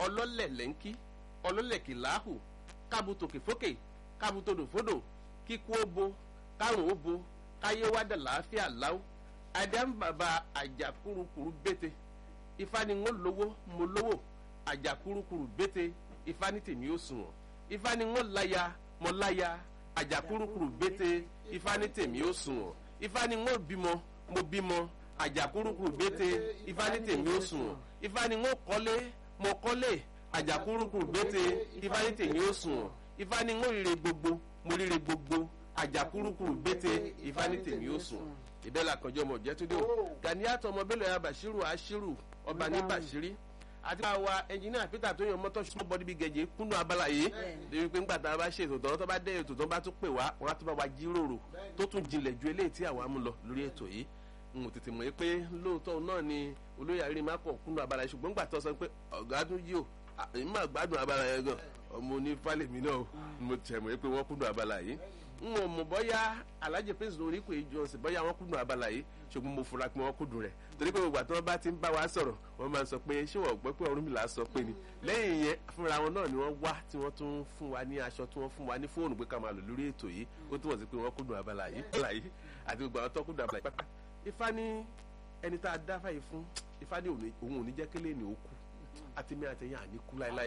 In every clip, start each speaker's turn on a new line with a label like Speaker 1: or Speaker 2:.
Speaker 1: ọlọ́lẹ̀ lẹ́ńkí ọlọ́lẹ̀ kìláhù kábùtòkè fókè kábùtòdò fódò kíkú ó bo kárùn ó bo káyé wá dà láàfíà láwù àdàmbàbà àjàkúrúkúrú bété ifá ni ń lówó mo lówó àjàkúrúkúrú bété ifá ní tèmi ó sùn wọ̀n ifá ni ń láya mo láya àjàkúrúkúrú bété ifá ní tèmi ó sùn wọ̀n ifá ni ń bímọ mo bímọ àjàkúrúkúrú bété ifá ní tèmi ó sùn wọ̀n ifá ni ń kọ́lé mo kọ́lé àjàkúrúkúrú bété ifá ní tèmi ó sùn wọ̀n ifá ni ń rire gbogbo mo rire gbogbo àjàkúrúkúrú bété ifá ní tèmi ó sùn wọ̀n ìbẹ́lẹ̀ àkànjọ ọmọ jẹ́túndé o ganiato ọmọ bẹ́lẹ̀ ya bashiru ashiru ọba ní bashiri àti àwa ẹnjìnìà peter tó yan mọ́tò small body big gẹ̀jẹ̀ kúnnú abala yìí lórí pé ńgbà tá a bá ṣe ètò tán tó bá dé ètò tán bá tún pè wá wọn á tún bá wa jíròrò tó tún jinlẹ̀ ju eléyìí tí àwa mú lọ lórí ètò yìí n ò tètè mọ̀ pé lóòótọ́ náà ni olóyè àrírí má kọ̀ kúnnú abala yìí ṣùgbọ́n ńgbà tó sọ pé ọ̀gá tún yí o èmi máa gbádùn abala yẹn gan ọmọ onífàlẹ̀ mi náà mo tẹ̀ mọ̀ pé wọ́n kúnnú abala yìí n ò mọ̀ bọ́yá alhaji prince lórí kò ìjọ sí bọ́yá wọn kúndùn abala yìí ṣùgbọ́n mo fura pé wọ́n kúndùn rẹ̀ torí pé gbogbo àti wọn bá ti ń bá wa sọ̀rọ̀ wọ́n máa ń sọ pé ṣé wọ́n gbọ́ pé Ọ̀rúnmìlà sọ pé ni lẹ́yìn yẹn fúnra wọn náà ni wọ́n wá tí wọ́n tún fún wa ní aṣọ tí wọ́n fún wa ní fóònù pé ká máa lò lórí ètò yìí ó túmọ̀ sí pé wọ́n kúndùn abala yìí àti gbogbo àwọn tó kúndùn abala yìí pátá ifá ní ẹni tá a dá fàyè fún ifá ní òun ò ní jẹ́ kélé ní òkú àti mi àtẹ̀yìn àní kú láéláé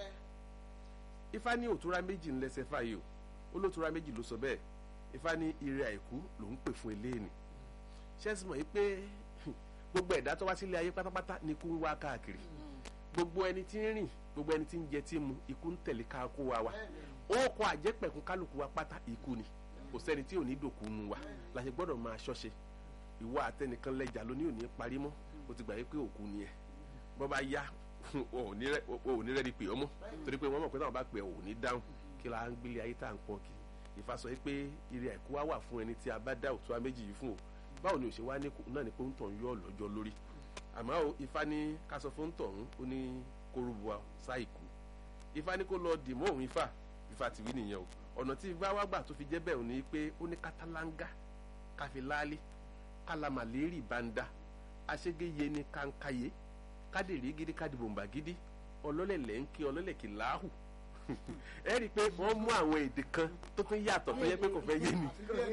Speaker 1: ifá ní òtúrá méjì ńlẹ́sẹ̀ fàyè o olótúrá méjì ló sọ bẹ́ẹ̀ ifá ní ire àìkú ló ń pè fún eléyìí ṣẹ́sì mọ̀ yìí pé gbogbo ẹ̀dá tó wá sílé ayé pátápátá ni ikú ń wá káàkiri gbogbo ẹni tí ń rìn gbogbo ẹni tí ń jẹ tí ń mu ikú ń tẹ̀lé káàkó wa wa ó kọ àjẹpẹ̀kún kálukú wa pátá ikú ni kò sẹ́ni tí ò ní dòkú nu wa la ṣe gbọ́dọ̀ máa ṣọ́ṣe ìwọ àtẹnìkan lẹ́jà ló ní òní parí mọ́ o ti gbà yí pé òkú ni ẹ̀ bọ́ bá yá o ò ní rẹ́ni pè ọ́ mọ́ torí pé wọ́n mọ̀ pé táwọn bá pè ọ́ ò ní dáhùn kí la ń gbélé ayé tá à ń pọ̀ kì Ifá sọ pé ire àìkú wá wà fún ẹni tí a bá dá òtún méjì yìí fún o báwo ni òṣè wá ní náà ni pé ń tàn yọ lọ́jọ́ lórí àmọ́ o Ifá ní ká sọ fún tọ̀hún ó ní kórúbọ sáìkú Ifá ní kó lọ dì mọ́ òun Ifá Ifá ti wí nìyẹn o ọ̀nà tí Ifá wá gbà tó fi jẹ́ bẹ́ẹ̀ ni pé ó ní kátàlángá káfí láálí kálámàlérì banda aṣégéye ní kánkáyé kádèrè gidi kádìbòǹbà gidi ọlọ́lẹ̀lẹ̀ ń kí ọlọ́lẹ̀ kìláhù ẹ rí i pé wọ́n mú àwọn èdè kan tó tún yàtọ̀ tó yẹ pé kò fẹ́ yé ni.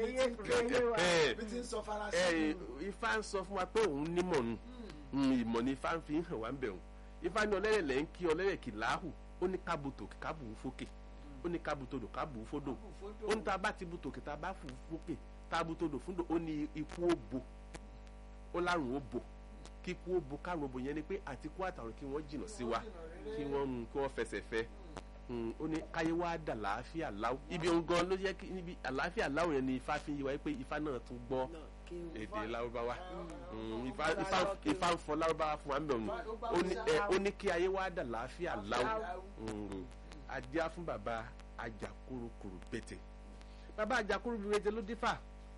Speaker 1: ifá ń sọ fún wa pé òun nímọ̀ nù ìmọ̀ ni ifá ń fi hàn wá ń bẹ̀ wọ́n ifá ní ọlẹ́lẹ̀ ń kí ọlẹ́lẹ̀ kìláhù ó ní kábùtò kábù fókè ó ní kábùtòdò kábù fódò ó ní tá a bá ti bùtò kìtà bá fò fókè tábùtòdò fúndò ó ní ikú ó bo ó lárùn ó bo kíkú ó bo kárùn ó bo yẹn ni pé àtikú àtàrùn kí wọ́n jìnnà sí wa kí wọ́n kí wọ́n fẹsẹ̀ fẹ́ ó ní káyé wá dà láàfíà láwù ibi òun gan ló yẹ kí níbi àláfíà láwù yẹn ni ifá fi yí wa pé ifá náà tún gbọ́ èdè lárúbáwá ifá ń fọ lárúbáwá fún wa ń bẹ̀ ọ́n ó ní kí ayé wá dà láàfíà láwù adíá fún bàbá ajakurukuru bẹ́tẹ̀ bàbá ajakurukuru bẹ́tẹ̀ ló dífà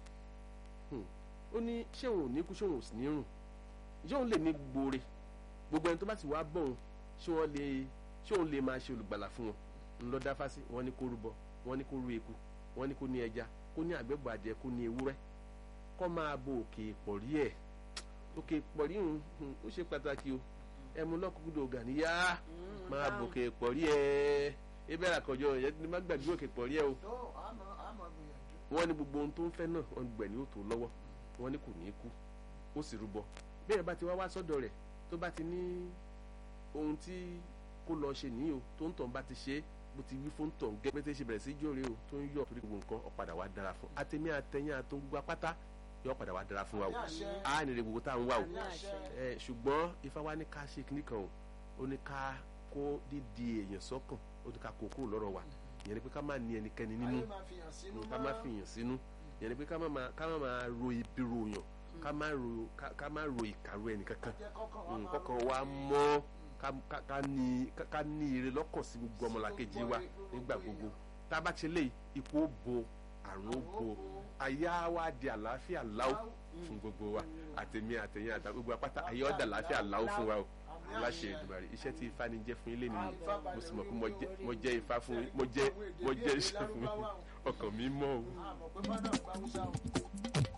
Speaker 1: ó ní ṣé òun ò ní kú ṣé òun ò sì ní rùn ṣé òun lè ní gbòòrè gbogbo ẹni tó bá sì wá bọ̀ òun ṣé wọ́n lè ṣé òun lè máa ṣe olùgbàlà fún wọn ńlọ dáfásí wọn ní kó rúbọ wọn ní kó rú eku wọn ní kó ní ẹja kó ní àgbẹ̀bọ̀ adìẹ kó ní ewúrẹ́ kó máa bo òkè ìpọ̀rí ẹ̀ òkè ìpọ̀rí ń ó ṣe pàtàkì o ẹmu lọ́kùnkúndò ọ̀gá níyà máa bo òkè ìpọ̀rí ẹ̀ ebe àkànjọ yẹn ní má gbàgbé òkè ìpọ̀rí ẹ̀ o wọn ní gbogbo ohun tó ń fẹ́ náà wọn gbẹ̀ ní òtò lọ́wọ́ wọn ní kò ní kú ó sì rúbọ bẹ́ẹ̀ bá ti wá wá sọ́dọ̀ rẹ̀ tó bá ti ní ohun tí kó lọ ṣe nìyí o tó ń tàn bá ti ṣe é bó ti wí fún tàn gẹ́gẹ́ bí ṣe bẹ̀rẹ̀ sí jóore o tó ń yọ torí gbogbo nǹkan ọ̀padà wa dára fún àtẹ̀mí àtẹ̀yìn àtọ̀ gbogbo apáta yọ ọ̀padà wa dára fún wa o á nìrè gbogbo tá à ń wá o ẹ ṣùgbọ́n ifá wa ní ká ṣe kíní kan o ó ní ká kó dídi èèyàn sọ́kàn ó ní ká kó kúrò lọ́rọ̀ wa ìyẹn ni pé ká má ní ẹnikẹ́ni nínú ká má fi yàn sínú ìyẹn ni pé ká má máa ro ibi ròyàn ká má ro ìkàrò ẹnìkankan kọ́kàn wa mọ́ ká ní ire lọ́kàn sí gbogbo ọmọlàkejì wa nígbà gbogbo tá a bá ti lé ikú ó bo àrùn ó bo àyà wa di àlàáfíà láwù fún gbogbo wa àtẹ̀mí àtẹ̀yìn àtà gbogbo apáta àyà ọ̀dà àlàáfíà láwù fún wa o láṣẹ Èdùmàrè iṣẹ́ tí ifá ni jẹ́ fún ilé nínú mo sì mọ̀ pé mo jẹ́ ifá fún mo jẹ́ mo jẹ́ iṣẹ́ fún ọkàn mi mọ́ o.